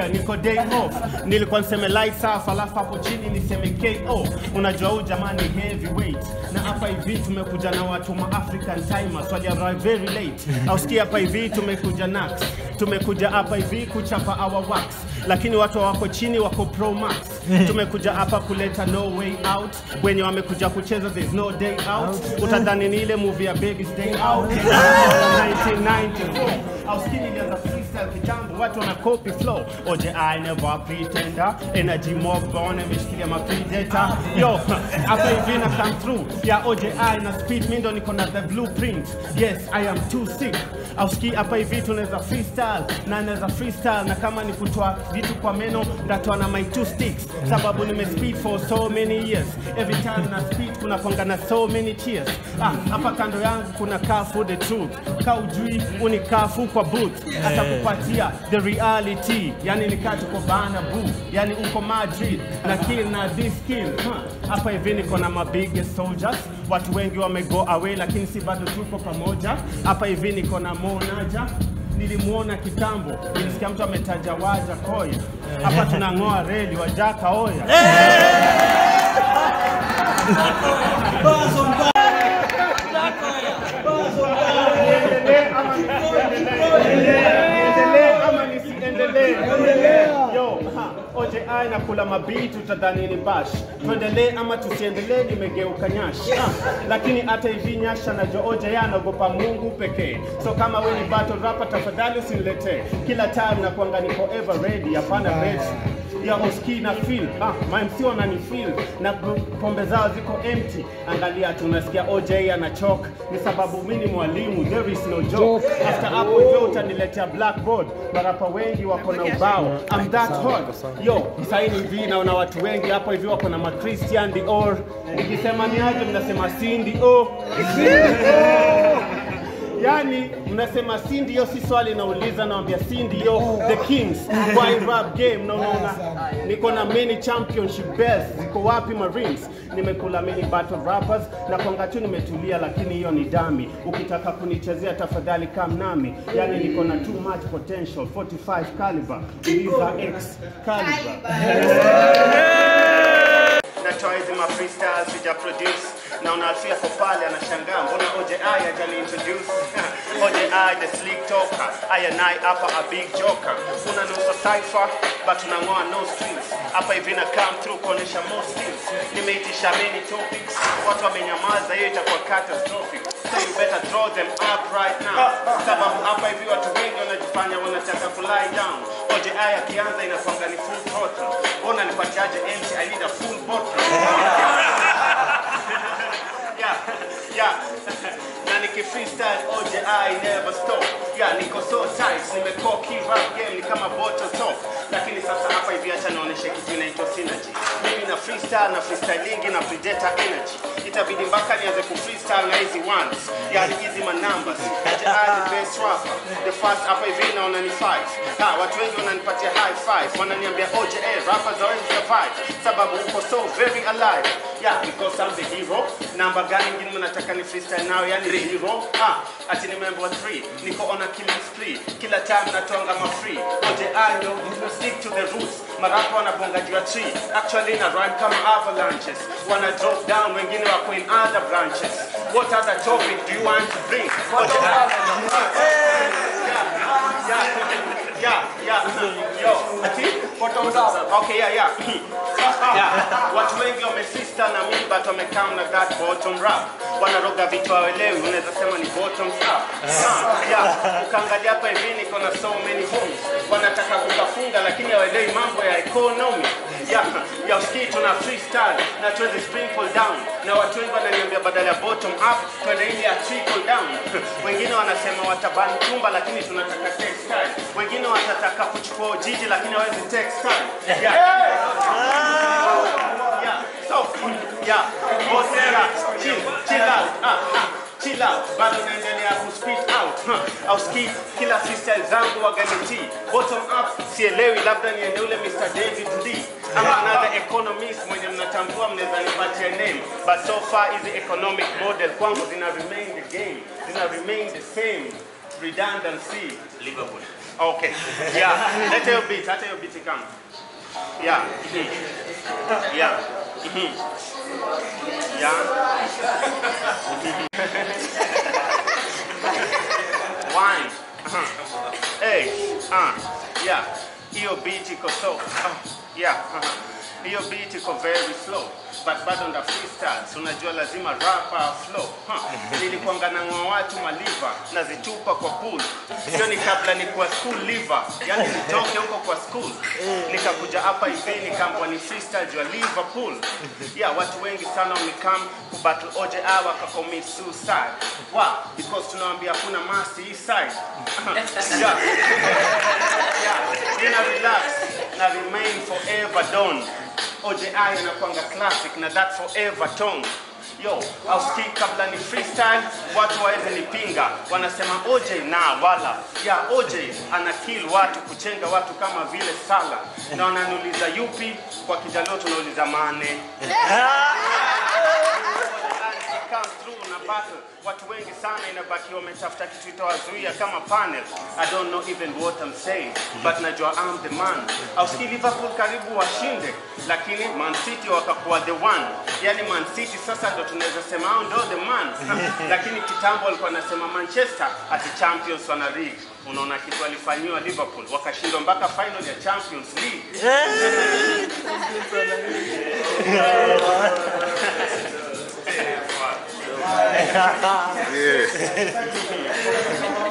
yeah, niko day off. Nilikuwa niseme lights off, alafu hapo chini niseme KO. Unajua huyu jamani heavyweight, na hapa hivi tumekuja na watu ma African timers wali arrive very late. Ausikia hapa hivi tumekuja nax, tumekuja hapa hivi kuchapa our wax, lakini watu wako chini wako pro max. Tumekuja hapa kuleta no way out, wenye wamekuja kucheza there's no day out. Utadhani ni ile movie ya Baby's Day Out 1994 auskii nilianza freestyle kitambo, watu wana copy flow. Oje I never pretender, energy mob born imeshikilia ma predator. Yo, hapa hivi na come through ya Oje I na speed, mimi ndo niko na the blueprint. Yes, I am too sick. Auskii hapa hivi tunaweza freestyle na naweza freestyle, na kama ni kutoa vitu kwa meno ndatoa na my two sticks, sababu nime speed for so many years. Every time na speed kuna kwanga na so many cheers. Ah, hapa kando yangu kuna Carrefour the truth, ka ujui uni Carrefour kwa booth, atakupatia the reality, yani nikaa tuko bana boo, yani uko Madrid na kill na this kill huh. Hapa hivi niko na my biggest soldiers, watu wengi wame go away, lakini si bado tuko pamoja. Hapa hivi niko na Monaja nilimuona kitambo, nilisikia mtu ametaja waja koya. Hapa tunang'oa reli wajaka oya. Niendelee ama nisiendelee? Niendelee ama nisiendelee? Yo, ha, oje ai na kula mabitu utadhani ni bash. Tuendelee ama tusiendelee? Nimegeuka nyash. Ha, lakini hata hivi nyasha na jo oje ya anaogopa Mungu pekee. So kama we ni battle rapper, tafadhali usiniletee kila time na kuanga niko ever ready, hapana ready ya oski na feel ah, mamc wanani feel na pombe zao ziko empty. Angalia tunasikia OJ anachoka, ni sababu mimi ni mwalimu, there is no joke. After hapo hivyo utaniletea blackboard, marapa wengi wako na ubao, I'm that hot yo. Saini hivi naona watu wengi hapa hivi wako na ma Christian Dior, nikisema ni aje mnasema Cindy oh. Yani mnasema si ndio, si swali nauliza, nawambia si ndio. The Kings why rap game na unaona niko na many championship belts, ziko wapi Marines? Nimekula many battle rappers na kwanga tu nimetulia, lakini hiyo ni dami. Ukitaka kunichezea tafadhali kam nami, yani niko na too much potential 45 caliber, uliza X caliber natoa hizi ma freestyle sija produce naona Alfia kwa pale anashangaa mbona OJI hajani introduce OJI the slick talker I and I hapa a big joker una nusa cipher but unang'oa no strings hapa hivi na come through kuonesha more skills nimeitisha many topics watu wamenyamaza hiyo itakuwa catastrophic so you better draw them up right now sababu hapa hivi watu wengi wanajifanya wanataka ku lie down OJI akianza inakwanga ni full throttle ona nipatiaje MC I need a full bottle yeah, yeah. na niki freestyle OJ I never stop. Yeah, niko so tight, nimekuwa key rap game ni kama bottle top. Lakini sasa hapa hivi acha naoneshe kitu inaitwa synergy. Mimi na freestyle na freestylingi na predator energy. Itabidi mpaka nianze ku freestyle na hizi ones. Yani hizi ma numbers. OJ I the best rapper. The first hapa hivi naona ni five. Ha, watu wengi wananipatia high five. Wananiambia OJ rappers always survive. Sababu uko so very alive. Yeah, because I'm the hero. Namba gani ingine mnataka ni freestyle nao yani the hero? Ah, ati nimeambiwa 3. Niko on a killing spree. Kila time natonga ma free. Oje ayo, you stick to the roots. Marapo wanabonga juu ya tree. Actually na rhyme kama avalanches. Wana drop down, wengine wako in other branches. What other topic do you want to bring? Oje yeah, yeah, yeah. Yo, ati photos Okay, yeah, yeah. yeah. Watu wengi wamesista na mimi but wamekam na that bottom rap. Wanaroga vitu hawelewi, unaweza sema ni bottom rap. Ah, yeah. Ukaangalia hapa hivi niko na so many homies. Wanataka kukafunga lakini hawelewi mambo ya economy. Yeah, ya usikii tuna freestyle na tuweze sprinkle down. Na watu wengi wananiambia badala ya bottom up twende ile ya trickle down. Wengine wanasema watabani chumba lakini tunataka textile. Wengine watataka kuchukua jiji lakini hawezi textile. Yeah. Yeah. So, yeah. Boss, yeah. Chill, chill out. Ah, ah. Chill out. Bado naendelea ku speak out. Huh. Au ski kila freestyle zangu waganiti. Bottom up sielewi labda niende ule Mr. David Lee. Ama another economist mwenye mnatambua mnaweza nipatia name. But so far hizi economic model kwangu zina remain the game. Zina remain the same. Redundancy. Liverpool. Okay. Yeah. Let your beat. Let your beat come. Yeah. Mhm. Yeah. Mhm. Yeah. Wine. Uh-huh. Hey. Uh. Yeah. Hiyo beat iko so. Uh, yeah. Uh-huh. Hiyo beat iko very slow. But bado nda freestyle. So unajua lazima rapa flow. Huh. Nilikuanga nang'oa watu maliva nazitupa kwa pool. Hiyo ni kabla ni kwa school liver. Yaani nitoke huko kwa school. Nikakuja hapa hivi nikaambwa ni freestyle jua Liverpool. Yeah, watu wengi sana wamekam kubattle OJ Awa wakacommit suicide. Why? Because tunawaambia hakuna masi hii side. yeah. yeah. Nina relax na remain forever done. OJI anakuanga classic na that forever tone. Yo, auski kabla ni freestyle, watu waweze nipinga, wanasema OJ na wala ya OJ ana kill watu, kuchenga watu kama vile sala, na wananiuliza yupi, kwa kijalio tunauliza mane come through na battle. Watu wengi sana inabaki wametafuta kitu itawazuia kama panel. I don't know even what I'm saying, but najua I'm the man. Auski Liverpool karibu washinde, lakini Man City wakakuwa the one. Yani Man City sasa ndo tunaweza sema hao ndo the man. lakini kitambo walikuwa nasema Manchester ati champions wana league. Unaona kitu alifanyiwa Liverpool, wakashindwa mpaka final ya Champions League. Yeah.